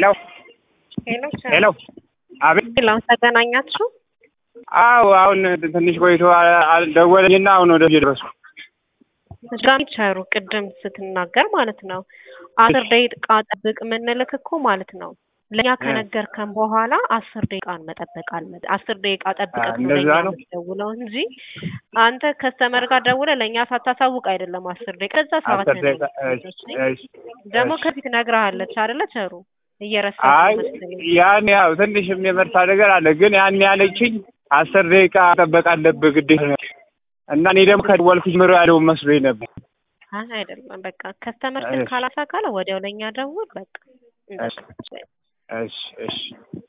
ሄሎ ሄሎ ሄሎ፣ አቤት። ሄሎ፣ ተገናኛችሁ? አዎ፣ አሁን ትንሽ ቆይቶ ደወለኝና አሁን ወደ ደረስኩ። ድጋሚ ቸሩ ቅድም ስትናገር ማለት ነው አስር ደቂቃ ጠብቅ የምንልክ እኮ ማለት ነው ለእኛ ከነገርከን በኋላ አስር ደቂቃን መጠበቅ አልመ አስር ደቂቃ ጠብቀህ ነው እንደዛ ለእኛ ነው? የምትደውለው እንጂ አንተ ከስተመር ጋር ደውለህ ለእኛ ሳታሳውቅ አይደለም አስር ደቂቃ ከዛ ሰዓት አስር ደቂቃ እሺ፣ እሺ፣ ደግሞ እሺ። ከፊት ነግረሃለች አይደለ ቸሩ እየረሳህ አይ መሰለኝ ያን ያው ትንሽም የመርሳ ነገር አለ፣ ግን ያን ያለችኝ አስር ደቂቃ መጠበቅ አለብህ ግዴታ ነው። እና እኔ ደግሞ ከደወልኩ ጀምሮ ያለው መስሎኝ ነበር። አይ አይደለም በቃ ከስተመር ስልክ እሺ። ካላሳካለ ወዲያው ለእኛ ደውል በቃ እንደሱ እሺ፣ እሺ